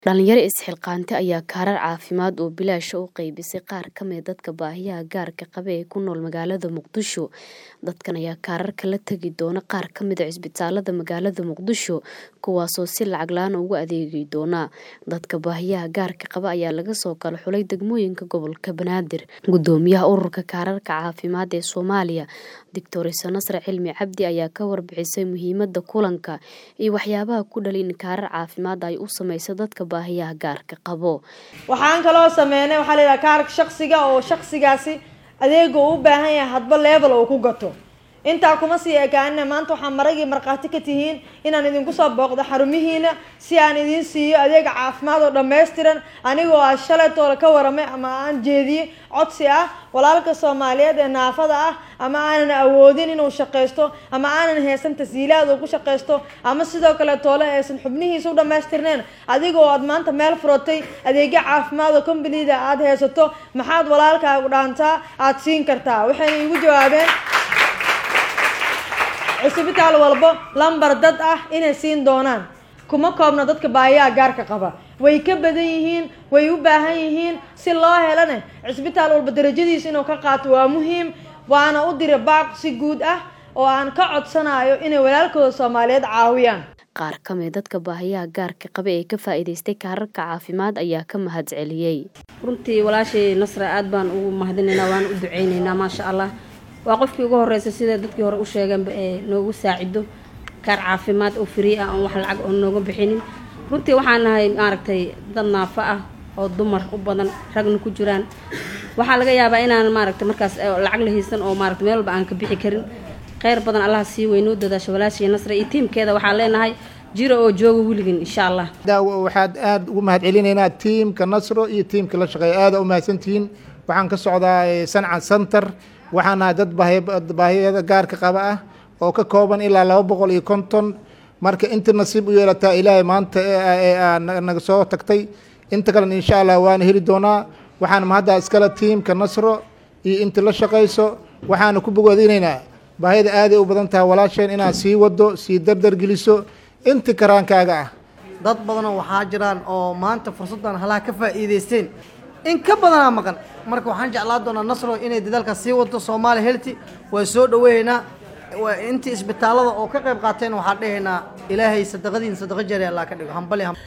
Dhalinyaro is-xilqaantay ayaa kaarar caafimaad oo bilaash ah u qaybisay qaar ka mid ah dadka baahiyaha gaarka qaba ee ku nool magaalada Muqdisho. Dadkan ayaa kaararka la tagi doona qaar ka mid ah isbitaalada magaalada Muqdisho, kuwaasoo si lacag la'aan ah ugu adeegi doona. Dadka baahiyaha gaarka qaba ayaa laga soo kala xulay degmooyinka gobolka Banaadir. Gudoomiyaha Ururka Kaararka Caafimaad ee Soomaaliya, Dr. Nasre Cilmi Cabdi ayaa ka warbixisay muhiimadda kulanka iyo waxyaabaha ku dhaliyay in kaarar caafimaad ay u sameyso dadka baahiyaha gaarka qaba. waxaan kaloo sameynay waxaa la yidhaha kaarka shaqsiga oo shaqsigaasi adeega uu u baahan yahay hadba level uu ku gato intaa kuma sii ekaanina maanta waxaa maragii markhaati ka tihiin inaan idinku soo booqdo xarumihiina si aan idiin siiyo adeega caafimaad oo dhammaystiran anigoo ah shalaytoola ka waramay ama aan jeediyey codsi ah walaalka soomaaliyeed ee naafada ah ama aanan awoodin inuu shaqaysto ama aanan haysan tashiilaad uu ku shaqaysto ama sidoo kale toole aysan xubnihiisa u dhammaystirneen adigoo aad maanta meel furatay adeegyo caafimaad oo kombanida aad haysato maxaad walaalkaagu dhaantaa aad siin kartaa waxayna iigu jawaabeen cisbitaal walbo lambar dad ah inay siin doonaan kuma koobna dadka baahiyaha gaarka qaba way ka badan yihiin way u baahan yihiin si loo helana cisbitaal walba darajadiisa inuu ka qaato waa muhiim waana u dira baaq si guud ah oo aan ka codsanayo inay walaalkooda soomaaliyeed caawiyaan Qaar ka mid dadka baahiyaha gaarka qaba ee ka faa'iidaystay kaararka caafimaad ayaa ka mahadceliyey. runtii walaashay nasra aad baan ugu mahadinaynaa waan u duceynaynaa maasha allah waa qofkii ugu horreysay sida dadkii hore u sheegeenba ee noogu saacido kaar caafimaad oo free ah oon wax lacag oo nooga bixinin runtii waxaan nahay maaragtay dad naafo ah oo dumar u badan ragna ku jiraan waxaa laga yaabaa inaan maaragtay markaas lacag la haysan oo maaragtay meel walba aan ka bixi karin kheyr badan allah sii weynoo dadaasho walaashay nasra iyo tiimkeeda waxaan leenahay jiro oo jooga weligan insha allah daawo waxaad aada ugu mahad celinaynaa tiimka nasro iyo tiimka la shaqeeya aada u mahadsantihiin waxaan ka socdaa sanca center waxaan nahay dad baahiyada gaarka qaba ah oo ka kooban ilaa laba boqol iyo konton marka inta nasiib u yeelataa ilaahay maanta naga soo tagtay inta kalena insha allah waana heli doonaa waxaan mahaddaa iskale tiimka nasro iyo inta la shaqayso waxaana ku bogaadinaynaa baahida aaday u badan tahay walaasheen inaad sii wado sii dardar geliso inta karaankaaga ah dad badanoo waxaa jiraan oo maanta fursaddan halaha ka faa'iidaysteen in ka badanaa maqan marka waxaan jeclaan doonaa nasro inay dadaalkaas sii wado soomaaliya helti waa soo dhaweeynaa intii isbitaalada oo ka qayb qaateen waxaan dhehaynaa ilaahay sadaqadiin sadaqa jari allah ka dhigo hambali